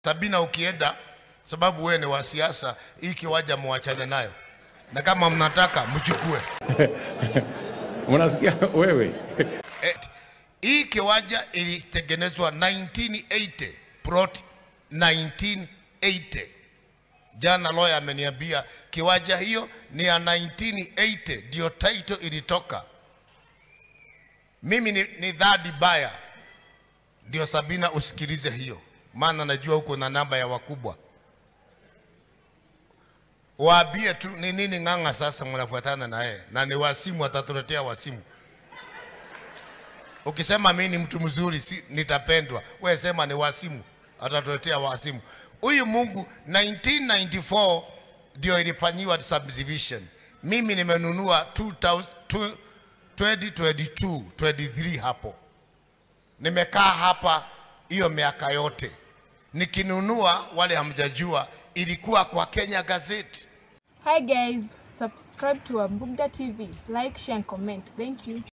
Sabina, ukienda sababu wewe ni wa siasa, hii kiwanja muachane nayo, na kama mnataka mchukue. Unasikia wewe? Et, hii kiwanja ilitengenezwa 1980 plot 1980. Jana lawyer ameniambia kiwanja hiyo ni ya 1980 ndio title ilitoka. Mimi ni, ni dhadi baya, ndio Sabina, usikilize hiyo, maana najua huko na namba ya wakubwa. Waambie tu ni nini ng'ang'a sasa mnafuatana na yeye, na ni wasimu, atatuletea wasimu. Ukisema mimi ni mtu mzuri si, nitapendwa. Wewe sema ni wasimu, atatuletea wasimu. Huyu Mungu 1994 ndio ilifanyiwa subdivision. Mimi nimenunua 2000 2022 23 hapo, nimekaa hapa hiyo miaka yote nikinunua. Wale hamjajua, ilikuwa kwa Kenya Gazette. Hi guys, subscribe to Ambugda TV, like, share and comment. Thank you.